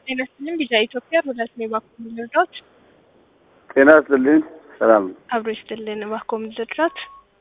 ጤና ይስጥልኝ ቢዛ ኢትዮጵያ ሮዳስ ነው እባክዎ ልርዳዎት? ጤና ይስጥልኝ ሰላም አብሮ ይስጥልን እባክዎ ልርዳዎት?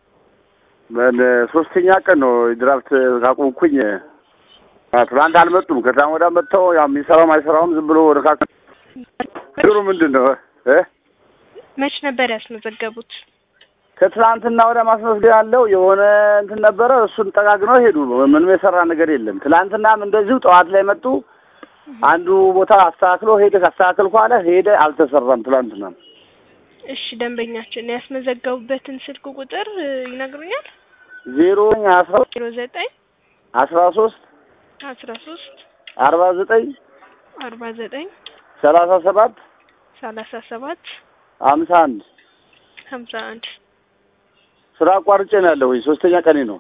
ሶስተኛ ቀን ነው ድራፍት ካቆምኩኝ። ትናንት አልመጡም። ከዛም ወዲያ መጥተው ያው የሚሰራውም አይሰራውም ዝም ብሎ ወደ ካክ ችግሩ ምንድን ነው እ መች ነበር ያስመዘገቡት? ከትላንትና ወደ ማስመዝገብ ያለው የሆነ እንትን ነበረ። እሱን ጠጋግነው ሄዱ። ምንም የሰራ ነገር የለም። ትላንትናም እንደዚሁ ጠዋት ላይ መጡ። አንዱ ቦታ አስተካክሎ ሄደ። ካስተካከልኩ አለ ሄደ። አልተሰራም። ትላንትና እሺ ደንበኛችን ያስመዘገቡበትን ስልክ ቁጥር ይነግሩኛል? ዜሮ አስራ ዜሮ ዘጠኝ አስራ ሶስት አስራ ሶስት አርባ ዘጠኝ አርባ ዘጠኝ ሰላሳ ሰባት ሰላሳ ሰባት ሀምሳ አንድ ሀምሳ አንድ ስራ አቋርጬ ነው ያለው። ሶስተኛ ቀኔ ነው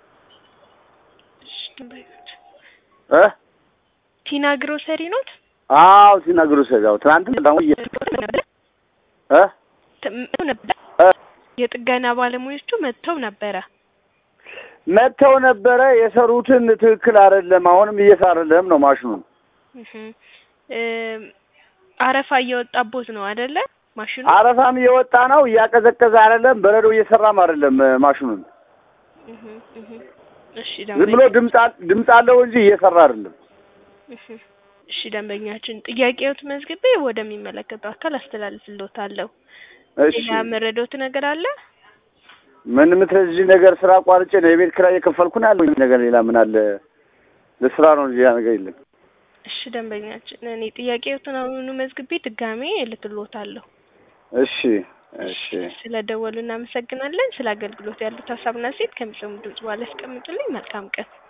እሺ ደንበኛችን እ ቲና ግሮሰሪ ኖት? አዎ ሲናገሩ ሰጋው ትናንት ነው እ እ የጥገና ባለሙያዎቹ መጥተው ነበረ። መጥተው ነበረ የሰሩትን ትክክል አይደለም። አሁንም እየሰራ አይደለም ነው ማሽኑ። እህ እ አረፋ እየወጣቦት ነው አይደለ? ማሽኑ አረፋም እየወጣ ነው፣ እያቀዘቀዘ አይደለም፣ በረዶ እየሰራም አይደለም ማሽኑን። እህ እህ እሺ ዝም ብሎ ደንበኛ ድምፅ አል- ድምፅ አለው እንጂ እየሰራ አይደለም። እህ እሺ ደንበኛችን ጥያቄዎት መዝግቤ ወደሚመለከተው አካል አስተላልፍልዎታለሁ። እሺ ሌላ መረዶት ነገር አለ? ምን የምትረጂ ነገር ስራ አቋርጬ ነው የቤት ኪራይ እየከፈልኩ ነው ያለው ነገር ሌላ ምን አለ? ለስራ ነው እንጂ ያ ነገር የለም። እሺ ደንበኛችን እኔ ጥያቄዎትን አሁኑ መዝግቤ ድጋሜ እልክልዎታለሁ። እሺ እሺ ስለ ደወሉ እናመሰግናለን። ስለ አገልግሎት ያሉት ሀሳብና ሴት ከሚሰሙ ድምጽ በኋላ ያስቀምጡልኝ። መልካም ቀን